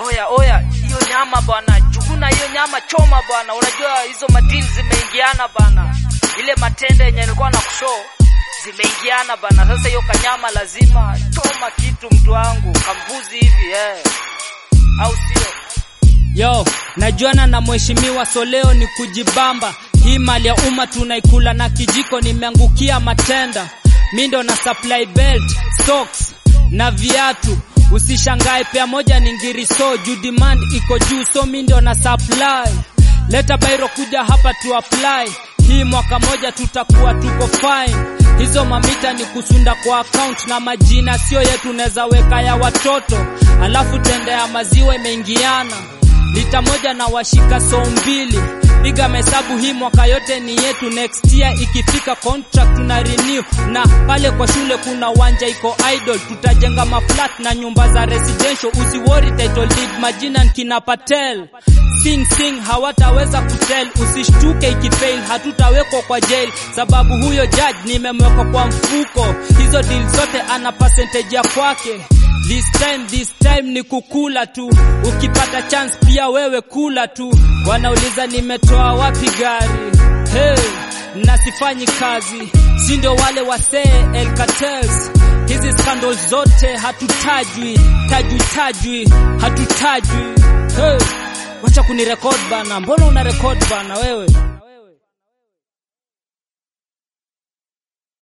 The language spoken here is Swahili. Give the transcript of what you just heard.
oya oya, hiyo nyama bwana, chukuna hiyo nyama, choma bwana. Unajua hizo madili zimeingiana bana, ile matende yenye nilikuwa na kushow zimeingiana bana. Sasa hiyo kanyama lazima choma kitu, mtu wangu, kambuzi hivi eh, au sio? Yo, najuana na mheshimiwa so leo ni kujibamba. Hii mali ya umma tunaikula na kijiko, nimeangukia matenda. Mi ndo na supply belt, socks na viatu. Usishangae pea moja ni ngiriso juu demand iko juu, so mi ndo na supply. Leta bairo kuja hapa tu apply. Hii mwaka moja tutakuwa tuko fine. Hizo mamita ni kusunda kwa account na majina sio yetu, neza weka ya watoto, alafu tende ya maziwa imeingiana lita moja na washika so mbili. Piga mahesabu, hii mwaka yote ni yetu. Next year ikifika contract tuna renew, na pale kwa shule kuna uwanja iko idle, tutajenga maflat na nyumba za residential. Usiwori title deed, majina nkina Patel sing sing hawataweza kutel. Usishtuke ikifail, hatutawekwa kwa jail sababu huyo judge nimemweka kwa mfuko. Hizo deal zote ana percentage ya kwake. This time, this time ni kukula tu, ukipata chance pia wewe kula tu. Wanauliza nimetoa wapi gari, hey, na sifanyi kazi, si ndio wale wasee El Cartels. Hizi scandals zote hatutajwi, tajwi tajwi, hatutajwi. Hey, wacha kunirekod bana, mbona una rekod bana wewe?